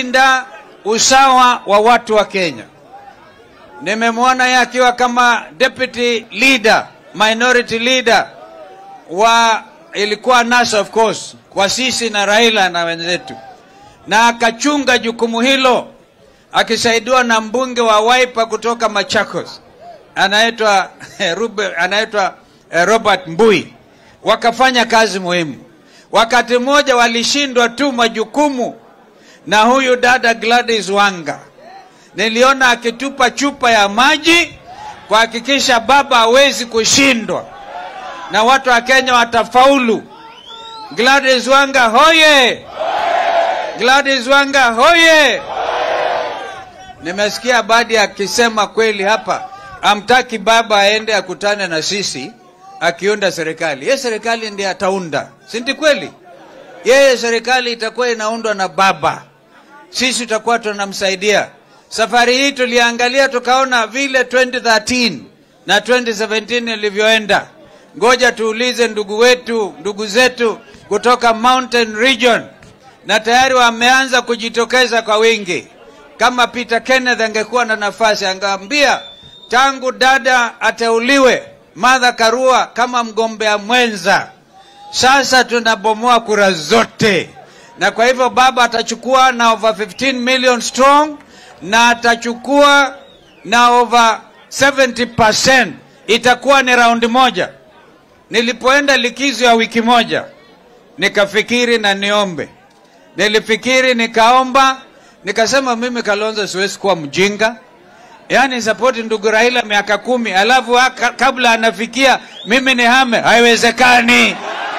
kulinda usawa wa watu wa Kenya. Nimemwona yeye akiwa kama deputy leader, minority leader wa ilikuwa NASA of course, kwa sisi na Raila na wenzetu, na akachunga jukumu hilo akisaidiwa na mbunge wa Wiper kutoka Machakos anaitwa Rube, anaitwa eh, Robert Mbui. Wakafanya kazi muhimu. Wakati mmoja walishindwa tu majukumu na huyu dada Gladys Wanga. Niliona akitupa chupa ya maji kuhakikisha baba hawezi kushindwa na watu wa Kenya watafaulu. Gladys Wanga hoye! Gladys Wanga hoye! Nimesikia Badi akisema kweli hapa, amtaki baba aende akutane na sisi akiunda serikali. Ye serikali ndiye ataunda, si ndi kweli? Yeye serikali itakuwa inaundwa na baba, sisi tutakuwa tunamsaidia. Safari hii tuliangalia tukaona vile 2013 na 2017 ilivyoenda. Ngoja tuulize ndugu wetu, ndugu zetu kutoka Mountain Region, na tayari wameanza kujitokeza kwa wingi. Kama Peter Kenneth angekuwa na nafasi, angeambia tangu dada ateuliwe Martha Karua kama mgombea mwenza, sasa tunabomoa kura zote, na kwa hivyo baba atachukua na over 15 million strong na atachukua na over 70%. Itakuwa ni raundi moja. Nilipoenda likizo ya wiki moja, nikafikiri na niombe, nilifikiri nikaomba, nikasema mimi Kalonzo siwezi kuwa mjinga yaani sapoti ndugu Raila miaka kumi alafu haka, kabla anafikia mimi ni hame, haiwezekani.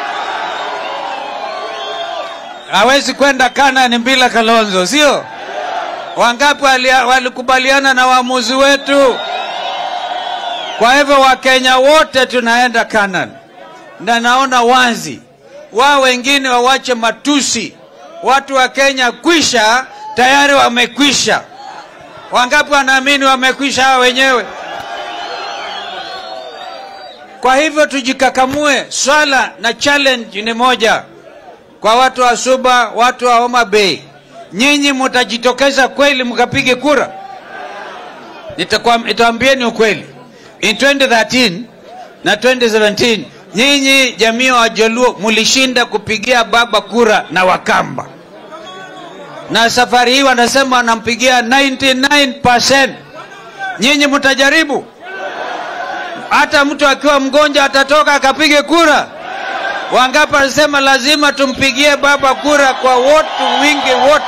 Hawezi kwenda Kanani bila Kalonzo, sio? Wangapi walia- walikubaliana na waamuzi wetu? Kwa hivyo Wakenya wote tunaenda Kanani, na naona wazi wao wengine wawache matusi. Watu wa Kenya kwisha tayari wamekwisha. Wangapi wanaamini wamekwisha hao wenyewe? Kwa hivyo tujikakamue. Swala na challenge ni moja kwa watu wa Suba, watu wa Homa Bay, nyinyi mtajitokeza kweli mkapige kura? Nitakuwa- Nitawaambieni ukweli, in 2013 na 2017 nyinyi jamii wa Jaluo mlishinda kupigia baba kura na Wakamba na safari hii wanasema wanampigia 99%. Nyinyi mtajaribu? Hata mtu akiwa mgonjwa atatoka akapige kura? Wangapi wanasema lazima tumpigie baba kura kwa wote, wingi wote?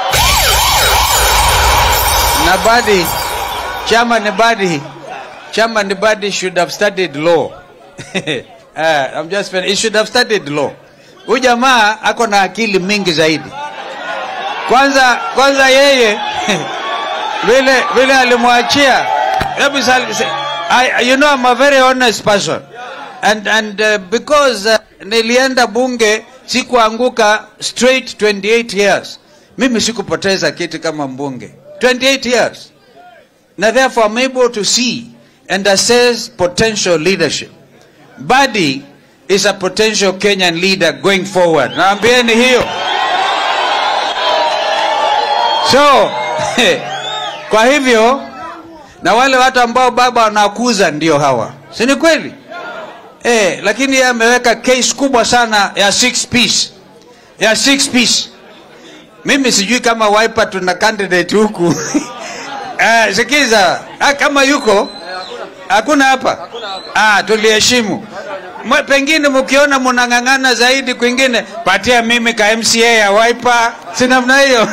Na Badi, chama ni Badi, chama ni Badi should have studied law. uh, I'm just he should have studied law. Huyu jamaa ako na akili mingi zaidi kwanza kwanza yeye vile vile alimwachia hebu sal- se- I, you know I'm a very honest person and and uh, because uh, nilienda bunge sikuanguka straight 28 years mimi sikupoteza kiti kama mbunge 28 years na therefore I'm able to see and assess potential leadership Badi is a potential Kenyan leader going forward naambieni hiyo So kwa hivyo na wale watu ambao baba wanakuza ndio hawa, si ni kweli? Eh, lakini yeye ameweka case kubwa sana ya six piece, ya six piece. Mimi sijui kama Wiper tuna candidate huku eh, sikiza ah, kama yuko hakuna hapa ah, tuliheshimu Mwe- pengine mkiona mnang'ang'ana zaidi kwingine, patia mimi ka MCA ya Wiper, si namna hiyo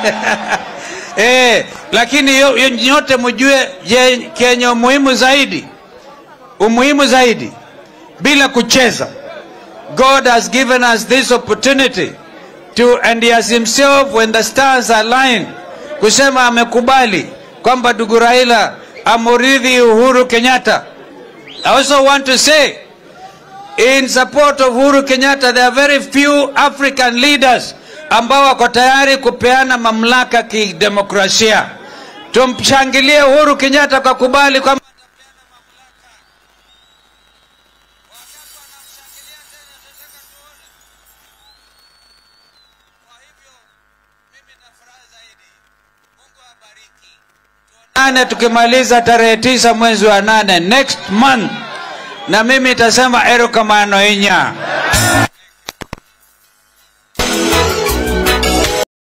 eh, lakini yo- yo- nyote mjue je, kenye umuhimu zaidi, umuhimu zaidi bila kucheza. God has given us this opportunity to and he has himself when the stars align kusema amekubali kwamba ndugu Raila amuridhi Uhuru Kenyatta. I also want to say in support of Uhuru Kenyatta there are very few African leaders ambao wako tayari kupeana mamlaka kidemokrasia. Tumshangilie Uhuru Kenyatta kwa kubali kwamba Kwa hivyo mimi na furaha zaidi nane tukimaliza tarehe tisa mwezi wa nane next month, na mimi itasema erokamano inya